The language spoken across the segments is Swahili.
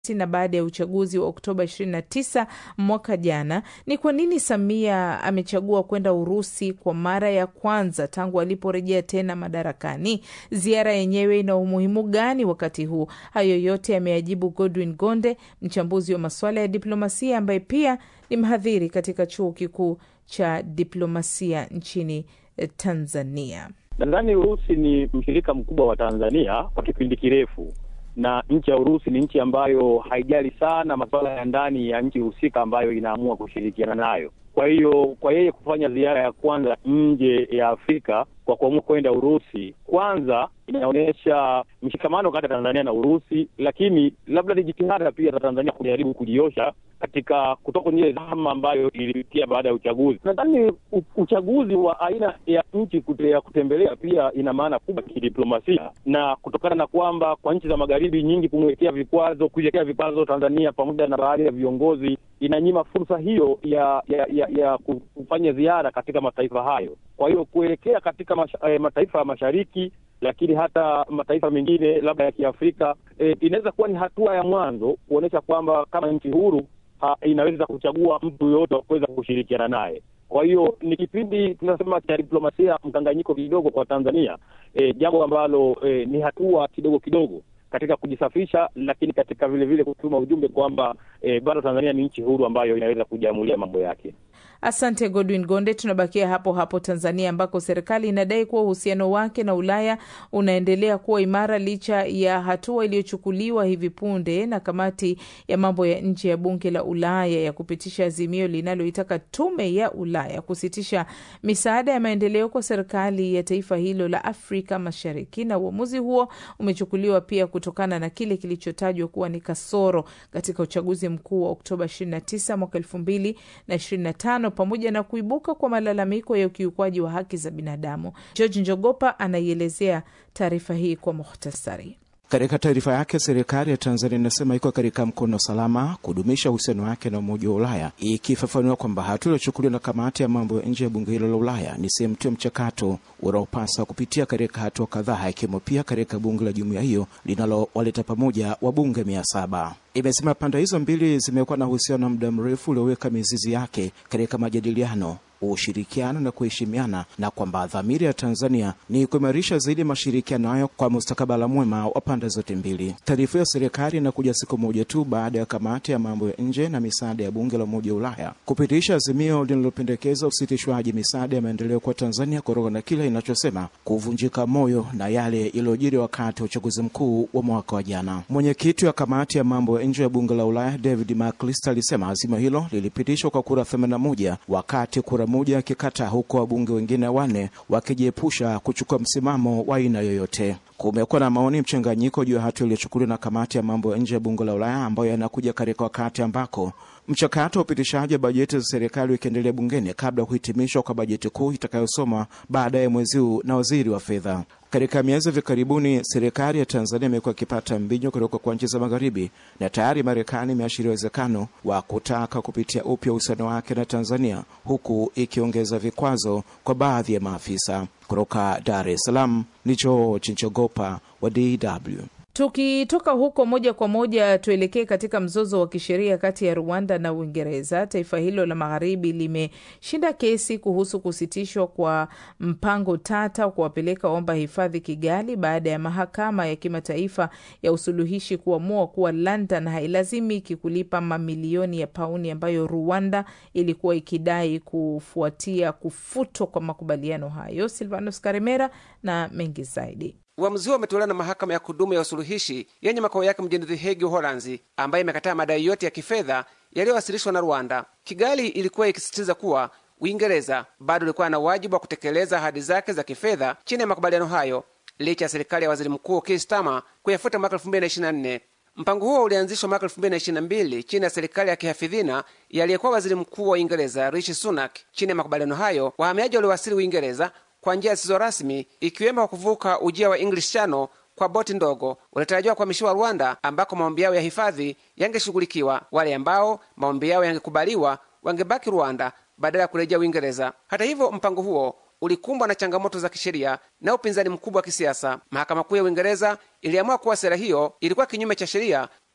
na baada ya uchaguzi wa Oktoba 29 mwaka jana, ni kwa nini Samia amechagua kwenda Urusi kwa mara ya kwanza tangu aliporejea tena madarakani? Ziara yenyewe ina umuhimu gani wakati huu? Hayo yote ameyajibu Godwin Gonde, mchambuzi wa masuala ya diplomasia ambaye pia ni mhadhiri katika chuo kikuu cha diplomasia nchini Tanzania. Nadhani Urusi ni mshirika mkubwa wa Tanzania kwa kipindi kirefu, na nchi ya Urusi ni nchi ambayo haijali sana masuala ya ndani ya nchi husika ambayo inaamua kushirikiana nayo. Kwa hiyo kwa yeye kufanya ziara ya kwanza nje ya Afrika kwa kuamua kwenda Urusi, kwanza inaonyesha mshikamano kati ya Tanzania na Urusi, lakini labda ni jitihada pia za Tanzania kujaribu kujiosha katika kutoka kwenye ile dhama ambayo ilipitia baada ya uchaguzi. Nadhani uchaguzi wa aina ya nchi kute, ya kutembelea pia ina maana kubwa kidiplomasia, na kutokana na kwamba kwa nchi za magharibi nyingi kumwekea vikwazo, kuiwekea vikwazo Tanzania pamoja na baadhi ya viongozi, inanyima fursa hiyo ya ya, ya, ya kufanya ziara katika mataifa hayo. Kwa hiyo kuelekea katika masha, eh, mataifa ya mashariki lakini hata mataifa mengine labda ya Kiafrika eh, inaweza kuwa ni hatua ya mwanzo kuonyesha kwamba kama nchi huru ha, inaweza kuchagua mtu yoyote wa kuweza kushirikiana naye. Kwa hiyo ni kipindi tunasema cha diplomasia mkanganyiko kidogo kwa Tanzania, eh, jambo ambalo eh, ni hatua kidogo kidogo katika kujisafisha, lakini katika vile vile kutuma ujumbe kwamba eh, bado Tanzania ni nchi huru ambayo inaweza kujiamulia mambo yake. Asante Godwin Gonde. Tunabakia hapo hapo Tanzania, ambako serikali inadai kuwa uhusiano wake na Ulaya unaendelea kuwa imara licha ya hatua iliyochukuliwa hivi punde na kamati ya mambo ya nje ya bunge la Ulaya ya kupitisha azimio linaloitaka tume ya Ulaya kusitisha misaada ya maendeleo kwa serikali ya taifa hilo la Afrika Mashariki. Na uamuzi huo umechukuliwa pia kutokana na kile kilichotajwa kuwa ni kasoro katika uchaguzi mkuu wa Oktoba 29 mwaka 2025 pamoja na kuibuka kwa malalamiko ya ukiukwaji wa haki za binadamu. George Njogopa anaielezea taarifa hii kwa muhtasari. Katika taarifa yake, serikali ya Tanzania inasema iko katika mkono salama kudumisha uhusiano wake na Umoja wa Ulaya, ikifafanua kwamba hatua iliyochukuliwa na kamati ya mambo ya nje ya bunge hilo la Ulaya ni sehemu tu ya mchakato unaopasa kupitia katika hatua kadhaa, ikiwemo pia katika bunge la jumuiya hiyo linalowaleta pamoja wabunge mia saba. Imesema pande hizo mbili zimekuwa na uhusiano wa muda mrefu ulioweka mizizi yake katika majadiliano ushirikiano na kuheshimiana na kwamba dhamira ya Tanzania ni kuimarisha zaidi mashirikiano hayo kwa mustakabala mwema wa pande zote mbili. Taarifa ya serikali inakuja siku moja tu baada ya kamati ya mambo ya nje na misaada ya bunge la Umoja wa Ulaya kupitisha azimio linalopendekeza usitishwaji misaada ya maendeleo kwa Tanzania kutokana na kile inachosema kuvunjika moyo na yale yaliyojiri wakati wa uchaguzi mkuu wa mwaka wa jana. Mwenyekiti wa kamati ya mambo ya nje ya bunge la Ulaya David McAllister alisema azimio hilo lilipitishwa kwa kura 81 wakati kura moja akikataa, huko wabunge wengine wanne wakijiepusha kuchukua msimamo wa aina yoyote. Kumekuwa na maoni mchanganyiko juu ya hatua iliyochukuliwa na kamati ya mambo ya nje ya bunge la Ulaya ambayo yanakuja katika wakati ambako mchakato wa upitishaji wa bajeti za serikali ukiendelea bungeni kabla ya kuhitimishwa kwa bajeti kuu itakayosomwa baadaye mwezi huu na waziri wa fedha. Katika miezi hivi karibuni, serikali ya Tanzania imekuwa ikipata mbinyo kutoka kwa nchi za Magharibi, na tayari Marekani imeashiria uwezekano wa kutaka kupitia upya uhusiano wake na Tanzania, huku ikiongeza vikwazo kwa baadhi ya maafisa. Kutoka Dar es Salaam ni George Njogopa wa DW. Tukitoka huko moja kwa moja tuelekee katika mzozo wa kisheria kati ya Rwanda na Uingereza. Taifa hilo la magharibi limeshinda kesi kuhusu kusitishwa kwa mpango tata wa kuwapeleka waomba hifadhi Kigali baada ya mahakama ya kimataifa ya usuluhishi kuamua kuwa London hailazimiki kulipa mamilioni ya pauni ambayo Rwanda ilikuwa ikidai kufuatia kufutwa kwa makubaliano hayo. Silvanos Karemera na mengi zaidi. Uamuzi huo umetolewa na mahakama ya kudumu ya usuluhishi yenye makao yake mjini The Hague, Uholanzi, ambayo imekataa madai yote ya kifedha yaliyowasilishwa na Rwanda. Kigali ilikuwa ikisisitiza kuwa Uingereza bado ilikuwa na wajibu wa kutekeleza ahadi zake za kifedha chini ya makubaliano hayo, licha ya serikali ya waziri mkuu Keir Starmer kuyafuta mwaka 2024. Mpango huo ulianzishwa mwaka 2022 chini ya serikali ya kihafidhina yaliyekuwa waziri mkuu wa Uingereza Rishi Sunak. Chini ya makubaliano hayo, wahamiaji waliowasili Uingereza kwa njia zisizo rasmi ikiwemo kwa kuvuka ujia wa English Channel kwa boti ndogo walitarajiwa kuhamishiwa Rwanda, ambako maombi yao ya hifadhi yangeshughulikiwa. Wale ambao maombi yao yangekubaliwa wangebaki Rwanda badala ya kurejea Uingereza. Hata hivyo, mpango huo ulikumbwa na changamoto za kisheria na upinzani mkubwa wa kisiasa. Mahakama Kuu ya Uingereza iliamua kuwa sera hiyo ilikuwa kinyume cha sheria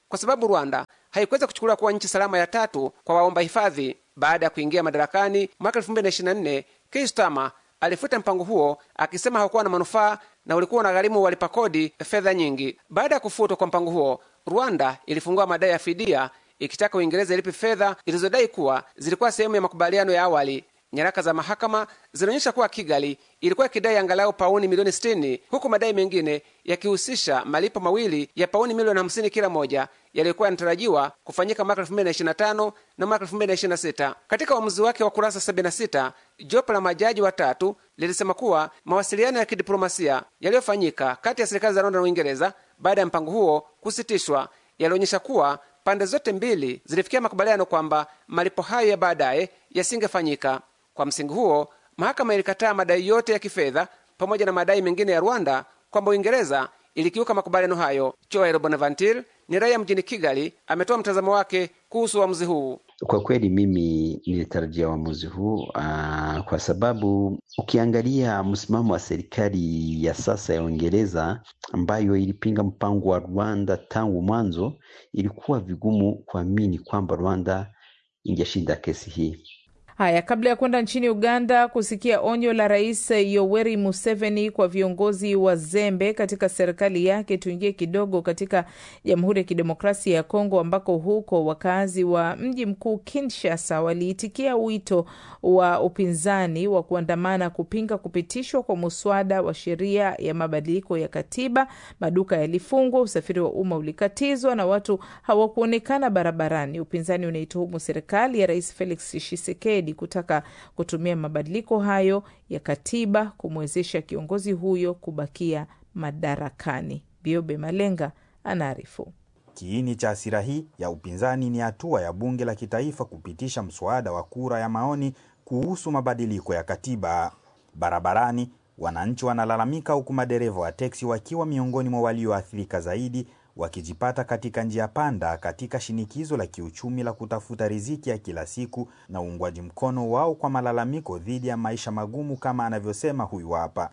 kwa sababu Rwanda haikuweza kuchukuliwa kuwa nchi salama ya tatu kwa waomba hifadhi. Baada ya kuingia madarakani mwaka 2024, Keir Starmer alifuta mpango huo akisema haukuwa na manufaa na ulikuwa unagharimu walipa kodi fedha nyingi. Baada ya kufutwa kwa mpango huo, Rwanda ilifungua madai ya fidia ikitaka Uingereza ilipe fedha ilizodai kuwa zilikuwa sehemu ya makubaliano ya awali. Nyaraka za mahakama zinaonyesha kuwa Kigali ilikuwa ikidai angalau pauni milioni 60 huku madai mengine yakihusisha malipo mawili ya pauni milioni 50 kila moja yaliyokuwa yanatarajiwa kufanyika mwaka 2025 na mwaka 2026. Katika uamuzi wake wa kurasa 76, jopo la majaji watatu lilisema kuwa mawasiliano ya kidiplomasia yaliyofanyika kati ya serikali za Rwanda na Uingereza baada ya mpango huo kusitishwa yalionyesha kuwa pande zote mbili zilifikia makubaliano kwamba malipo hayo ya baadaye yasingefanyika. Kwa msingi huo, mahakama ilikataa madai yote ya kifedha pamoja na madai mengine ya Rwanda kwamba Uingereza ilikiuka makubaliano hayo. Joel Bonaventure ni raia mjini Kigali, ametoa mtazamo wake kuhusu uamuzi huu. Kwa kweli mimi nilitarajia uamuzi huu uh, kwa sababu ukiangalia msimamo wa serikali ya sasa ya Uingereza ambayo ilipinga mpango wa Rwanda tangu mwanzo, ilikuwa vigumu kuamini kwamba Rwanda ingeshinda kesi hii. Haya, kabla ya kwenda nchini Uganda kusikia onyo la Rais Yoweri Museveni kwa viongozi wazembe katika serikali yake, tuingie kidogo katika Jamhuri ya Kidemokrasia ya Kongo, ambako huko wakazi wa mji mkuu Kinshasa waliitikia wito wa upinzani wa kuandamana kupinga kupitishwa kwa muswada wa sheria ya mabadiliko ya katiba. Maduka yalifungwa, usafiri wa umma ulikatizwa na watu hawakuonekana barabarani. Upinzani unaituhumu serikali ya Rais Felix Tshisekedi kutaka kutumia mabadiliko hayo ya katiba kumwezesha kiongozi huyo kubakia madarakani. Biobe Malenga anaarifu. Kiini cha hasira hii ya upinzani ni hatua ya bunge la kitaifa kupitisha mswada wa kura ya maoni kuhusu mabadiliko ya katiba. Barabarani wananchi wanalalamika, huku madereva wa teksi wakiwa miongoni mwa walioathirika zaidi wakijipata katika njia panda katika shinikizo la kiuchumi la kutafuta riziki ya kila siku na uungwaji mkono wao kwa malalamiko dhidi ya maisha magumu, kama anavyosema huyu hapa.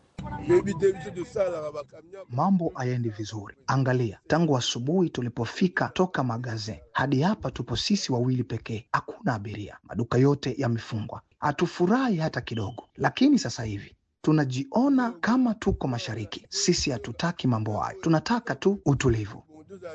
Mambo hayaendi vizuri. Angalia, tangu asubuhi tulipofika toka magazin hadi hapa tupo sisi wawili pekee, hakuna abiria, maduka yote yamefungwa. Hatufurahi hata kidogo, lakini sasa hivi tunajiona kama tuko mashariki. Sisi hatutaki mambo hayo, tunataka tu utulivu.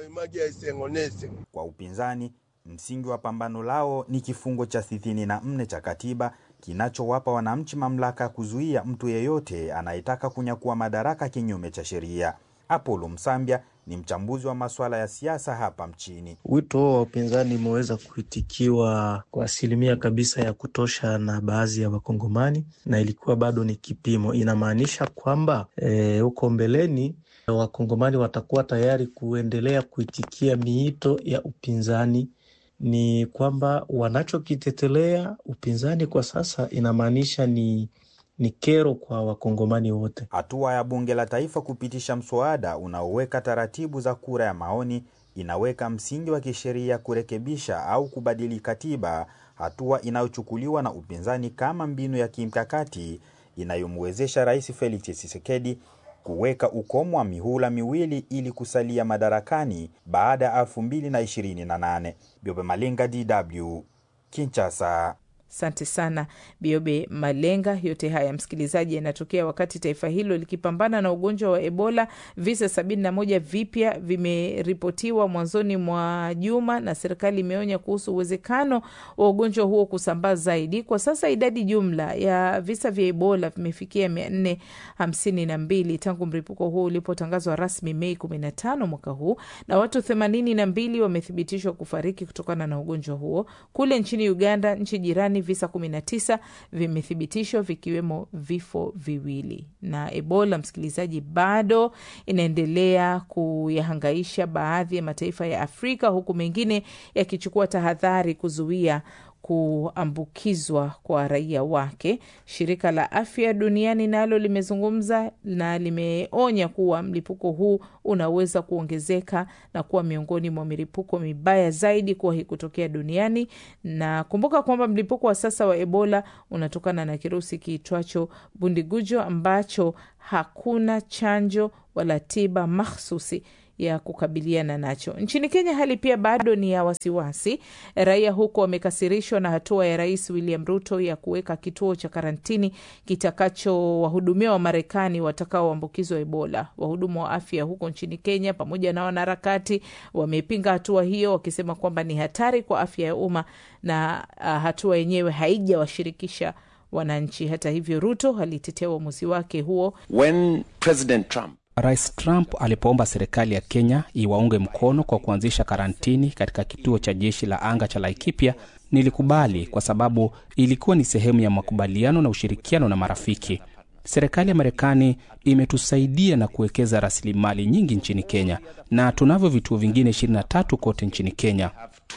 Kwa upinzani, msingi wa pambano lao ni kifungo cha sitini na nne cha katiba kinachowapa wananchi mamlaka ya kuzuia mtu yeyote anayetaka kunyakua madaraka kinyume cha sheria. Apolo Msambya ni mchambuzi wa masuala ya siasa hapa mchini. Wito huo wa upinzani umeweza kuitikiwa kwa asilimia kabisa ya kutosha na baadhi ya Wakongomani, na ilikuwa bado ni kipimo. Inamaanisha kwamba huko e, mbeleni Wakongomani watakuwa tayari kuendelea kuitikia miito ya upinzani. Ni kwamba wanachokitetelea upinzani kwa sasa inamaanisha ni ni kero kwa wakongomani wote. Hatua ya bunge la taifa kupitisha mswada unaoweka taratibu za kura ya maoni inaweka msingi wa kisheria kurekebisha au kubadili katiba, hatua inayochukuliwa na upinzani kama mbinu ya kimkakati inayomwezesha Rais Felix Tshisekedi kuweka ukomo wa mihula miwili ili kusalia madarakani baada ya 2028. Biobe Malenga, DW, Kinshasa. Asante sana Biobe Malenga. Yote haya msikilizaji, yanatokea wakati taifa hilo likipambana na ugonjwa wa Ebola. Visa sabini na moja vipya vimeripotiwa mwanzoni mwa juma, na serikali imeonya kuhusu uwezekano wa ugonjwa huo kusambaa zaidi. Kwa sasa idadi jumla ya visa vya Ebola vimefikia mia nne hamsini na mbili tangu mlipuko huo ulipotangazwa rasmi Mei kumi na tano mwaka huu, na watu themanini na mbili wamethibitishwa kufariki kutokana na ugonjwa huo. Kule nchini Uganda, nchi jirani visa 19 vimethibitishwa vikiwemo vifo viwili. Na Ebola, msikilizaji, bado inaendelea kuyahangaisha baadhi ya mataifa ya Afrika, huku mengine yakichukua tahadhari kuzuia kuambukizwa kwa raia wake. Shirika la Afya Duniani nalo limezungumza na limeonya kuwa mlipuko huu unaweza kuongezeka na kuwa miongoni mwa milipuko mibaya zaidi kuwahi kutokea duniani. Na kumbuka kwamba mlipuko wa sasa wa Ebola unatokana na kirusi kiitwacho Bundigujo ambacho hakuna chanjo wala tiba mahsusi ya kukabiliana nacho. Nchini Kenya hali pia bado ni ya wasiwasi. Raia huko wamekasirishwa na hatua ya Rais William Ruto ya kuweka kituo cha karantini kitakachowahudumia Wamarekani watakaoambukizwa Ebola. Wahudumu wa afya huko nchini Kenya pamoja na wanaharakati wamepinga hatua hiyo, wakisema kwamba ni hatari kwa afya ya umma na uh, hatua yenyewe haijawashirikisha wananchi. Hata hivyo, Ruto alitetea uamuzi wake huo. When President Trump Rais Trump alipoomba serikali ya Kenya iwaunge mkono kwa kuanzisha karantini katika kituo cha jeshi la anga cha Laikipia, nilikubali kwa sababu ilikuwa ni sehemu ya makubaliano na ushirikiano na marafiki. Serikali ya Marekani imetusaidia na kuwekeza rasilimali nyingi nchini Kenya na tunavyo vituo vingine 23 kote nchini Kenya.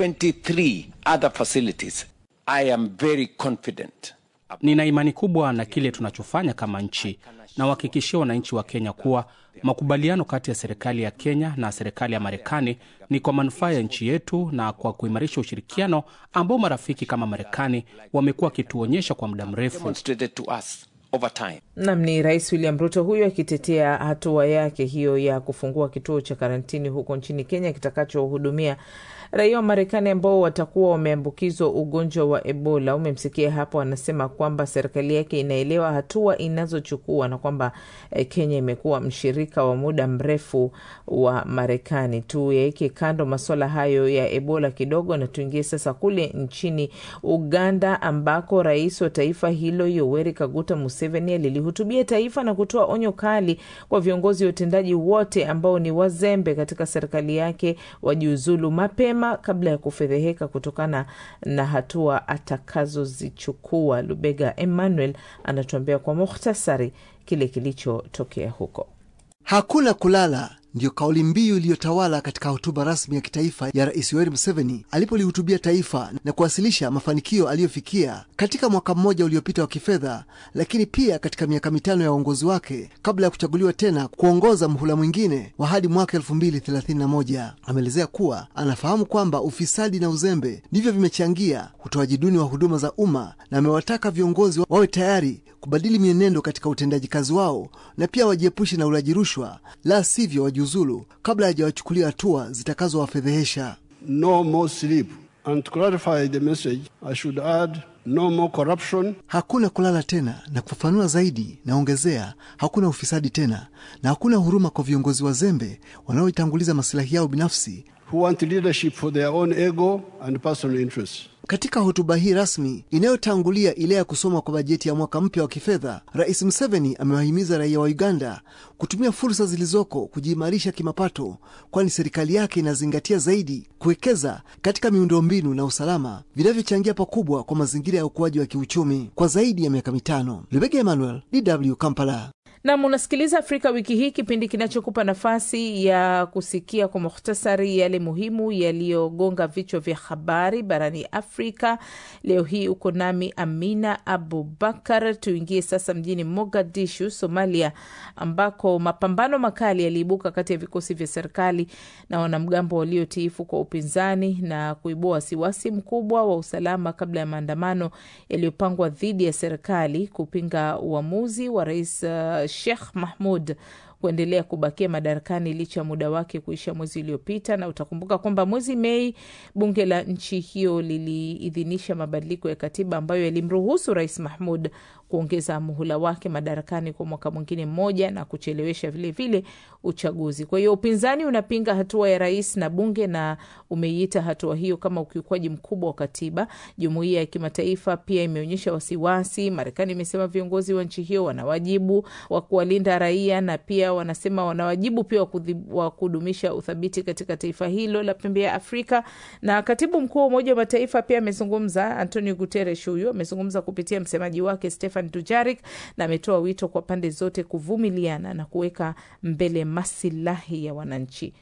23 other facilities. I am very confident. Nina imani kubwa na kile tunachofanya kama nchi na wahakikishia wananchi wa Kenya kuwa makubaliano kati ya serikali ya Kenya na serikali ya Marekani ni kwa manufaa ya nchi yetu na kwa kuimarisha ushirikiano ambao marafiki kama Marekani wamekuwa wakituonyesha kwa muda mrefu. Demonstrated to us over time. Nam ni Rais William Ruto huyo akitetea hatua yake hiyo ya kufungua kituo cha karantini huko nchini Kenya kitakachohudumia raia wa Marekani ambao watakuwa wameambukizwa ugonjwa wa Ebola. Umemsikia hapo, anasema kwamba serikali yake inaelewa hatua inazochukua na kwamba eh, Kenya imekuwa mshirika wa muda mrefu wa Marekani. Tuyaweke kando maswala hayo ya Ebola kidogo na tuingie sasa kule nchini Uganda ambako rais wa taifa hilo Yoweri Kaguta Museveni alilihutubia taifa na kutoa onyo kali kwa viongozi wa utendaji wote ambao ni wazembe katika serikali yake wajiuzulu mapema kabla ya kufedheheka kutokana na hatua atakazozichukua. Lubega Emmanuel anatuambia kwa muhtasari kile kilichotokea huko. Hakuna kulala ndiyo kauli mbiu iliyotawala katika hotuba rasmi ya kitaifa ya Rais Yoweri Museveni alipolihutubia taifa na kuwasilisha mafanikio aliyofikia katika mwaka mmoja uliopita wa kifedha, lakini pia katika miaka mitano ya uongozi wake kabla ya kuchaguliwa tena kuongoza mhula mwingine wa hadi mwaka elfu mbili thelathini na moja. Ameelezea kuwa anafahamu kwamba ufisadi na uzembe ndivyo vimechangia utoaji duni wa huduma za umma, na amewataka viongozi wawe tayari kubadili mienendo katika utendaji kazi wao na pia wajiepushe na ulaji rushwa, la sivyo wajiuzulu kabla hajawachukulia hatua zitakazowafedhehesha. No more sleep. And to clarify the message, I should add no more corruption. Hakuna kulala tena, na kufafanua zaidi, naongezea hakuna ufisadi tena, na hakuna huruma kwa viongozi wazembe wanaoitanguliza masilahi yao binafsi who want leadership for their own ego and personal interests. Katika hotuba hii rasmi inayotangulia ile ya kusoma kwa bajeti ya mwaka mpya wa kifedha, Rais Museveni amewahimiza raia wa Uganda kutumia fursa zilizoko kujiimarisha kimapato, kwani serikali yake inazingatia zaidi kuwekeza katika miundombinu na usalama vinavyochangia pakubwa kwa mazingira ya ukuaji wa kiuchumi kwa zaidi ya miaka mitano. Lubega Emmanuel, DW Kampala. Nam, unasikiliza Afrika Wiki Hii, kipindi kinachokupa nafasi ya kusikia kwa muhtasari yale muhimu yaliyogonga vichwa vya habari barani Afrika. Leo hii uko nami Amina Abubakar. Tuingie sasa mjini Mogadishu, Somalia, ambako mapambano makali yaliibuka kati ya vikosi vya serikali na wanamgambo waliotiifu kwa upinzani na kuibua wasiwasi mkubwa wa usalama kabla ya maandamano yaliyopangwa dhidi ya serikali kupinga uamuzi wa rais uh, Sheikh Mahmud kuendelea kubakia madarakani licha ya muda wake kuisha mwezi uliopita. Na utakumbuka kwamba mwezi Mei bunge la nchi hiyo liliidhinisha mabadiliko ya katiba ambayo yalimruhusu rais Mahmud kuongeza muhula wake madarakani kwa mwaka mwingine mmoja na kuchelewesha vilevile vile uchaguzi. Kwa hiyo upinzani unapinga hatua ya rais na bunge na umeiita hatua hiyo kama ukiukwaji mkubwa wa katiba. Jumuiya ya kimataifa pia imeonyesha wasiwasi. Marekani imesema viongozi wa nchi hiyo wana wajibu wa kuwalinda raia na pia wanasema wana wajibu pia wa kudumisha uthabiti katika taifa hilo la pembe ya Afrika. Na katibu mkuu wa Umoja wa Mataifa pia amezungumza, Antonio Guterres huyu amezungumza kupitia msemaji wake Stefan Dujarik na ametoa wito kwa pande zote kuvumiliana na kuweka mbele masilahi ya wananchi.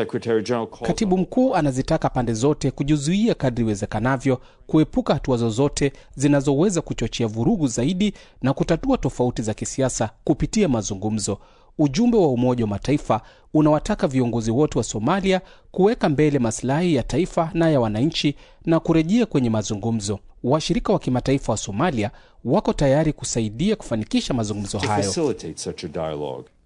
Katibu mkuu anazitaka pande zote kujizuia kadri iwezekanavyo, kuepuka hatua zozote zinazoweza kuchochea vurugu zaidi na kutatua tofauti za kisiasa kupitia mazungumzo. Ujumbe wa Umoja wa Mataifa unawataka viongozi wote wa Somalia kuweka mbele masilahi ya taifa na ya wananchi na kurejea kwenye mazungumzo. Washirika wa kimataifa wa Somalia wako tayari kusaidia kufanikisha mazungumzo hayo.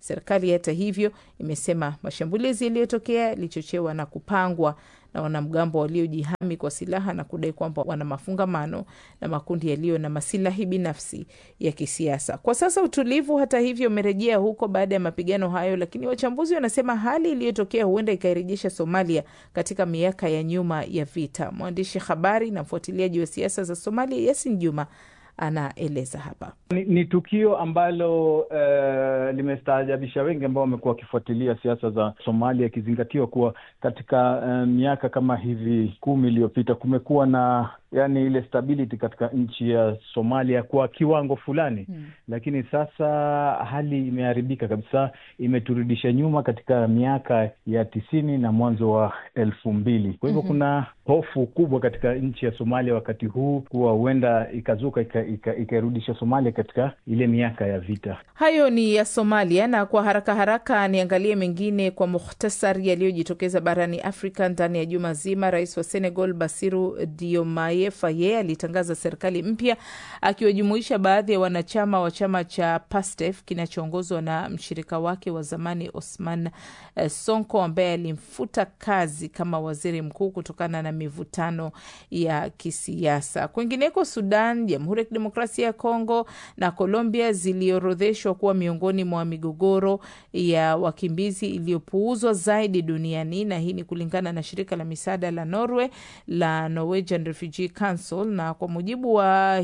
Serikali hata hivyo imesema mashambulizi yaliyotokea yalichochewa na kupangwa na wanamgambo waliojihami kwa silaha na kudai kwamba wana mafungamano na makundi yaliyo na masilahi binafsi ya kisiasa. Kwa sasa utulivu hata hivyo umerejea huko baada ya mapigano hayo, lakini wachambuzi wanasema hali iliyotokea huenda ikairejesha Somalia katika miaka ya nyuma ya vita. Mwandishi habari na mfuatiliaji wa siasa za Somalia Yasin Juma anaeleza hapa. Ni, ni tukio ambalo uh, limestaajabisha wengi ambao wamekuwa wakifuatilia siasa za Somalia, ikizingatiwa kuwa katika uh, miaka kama hivi kumi iliyopita kumekuwa na yani ile stability katika nchi ya Somalia kwa kiwango fulani hmm. Lakini sasa hali imeharibika kabisa, imeturudisha nyuma katika miaka ya tisini na mwanzo wa elfu mbili. Kwa hivyo hmm. kuna hofu kubwa katika nchi ya Somalia wakati huu kuwa huenda ikazuka ikairudisha ika, ika Somalia katika ile miaka ya vita. Hayo ni ya Somalia, na kwa haraka haraka niangalie mengine kwa muhtasari yaliyojitokeza barani Afrika ndani ya juma zima. Rais wa Senegal Basiru Diomaye Faye alitangaza serikali mpya akiwajumuisha baadhi ya wanachama wa chama cha PASTEF kinachoongozwa na mshirika wake wa zamani Osman Sonko ambaye alimfuta kazi kama waziri mkuu kutokana na mivutano ya kisiasa. Kwingineko, Sudan, Jamhuri ya Kidemokrasia ya Kongo na Colombia ziliorodheshwa kuwa miongoni mwa migogoro ya wakimbizi iliyopuuzwa zaidi duniani, na hii ni kulingana na shirika la misaada la Norway la Norwegian Refugee Council. Na kwa mujibu wa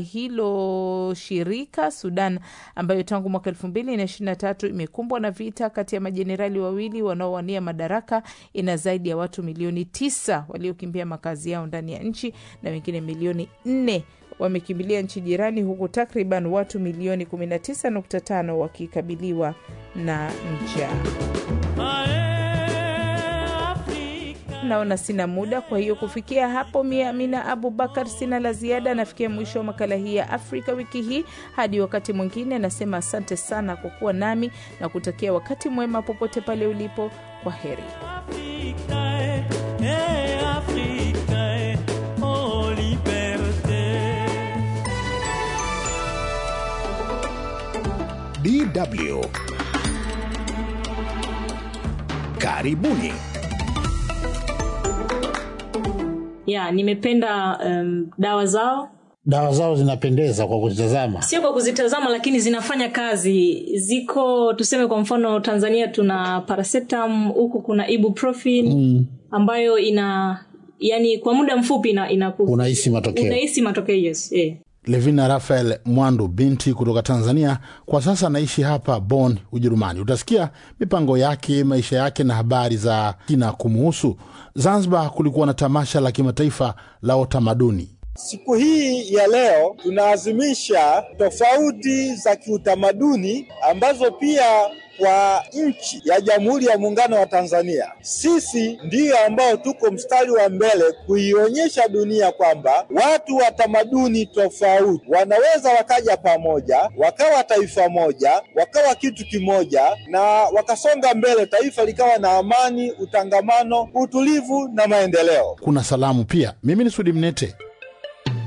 hilo shirika, Sudan ambayo tangu mwaka elfu mbili na ishirini na tatu imekumbwa na vita kati ya majenerali wawili wanaowania madaraka, ina zaidi ya watu milioni tisa waliokimbia makazi yao ndani ya nchi na wengine milioni nne wamekimbilia nchi jirani huku takriban watu milioni 19.5 wakikabiliwa na njaa. Naona sina muda, kwa hiyo kufikia hapo, mie Amina Abubakar sina la ziada. Nafikia mwisho wa makala hii ya Afrika wiki hii. Hadi wakati mwingine, nasema asante sana kwa kuwa nami na kutakia wakati mwema popote pale ulipo. Kwa heri. DW. Karibuni. Ya, nimependa um, dawa zao. Dawa zao zinapendeza kwa kuzitazama, Sio kwa kuzitazama, lakini zinafanya kazi. Ziko tuseme, kwa mfano Tanzania tuna paracetam, huku kuna ibuprofen mm. ambayo ina yani kwa muda mfupi ina, ina unahisi matokeo, unahisi matokeo yes, yeah. Levina Rafael Mwandu binti kutoka Tanzania, kwa sasa anaishi hapa Bonn, Ujerumani. Utasikia mipango yake, maisha yake na habari za kina kumuhusu. Zanzibar kulikuwa na tamasha la kimataifa la utamaduni. Siku hii ya leo tunaazimisha tofauti za kiutamaduni ambazo pia kwa nchi ya Jamhuri ya Muungano wa Tanzania, sisi ndiyo ambao tuko mstari wa mbele kuionyesha dunia kwamba watu wa tamaduni tofauti wanaweza wakaja pamoja, wakawa taifa moja, wakawa kitu kimoja, na wakasonga mbele, taifa likawa na amani, utangamano, utulivu na maendeleo. Kuna salamu pia. Mimi ni Sudi Mnete.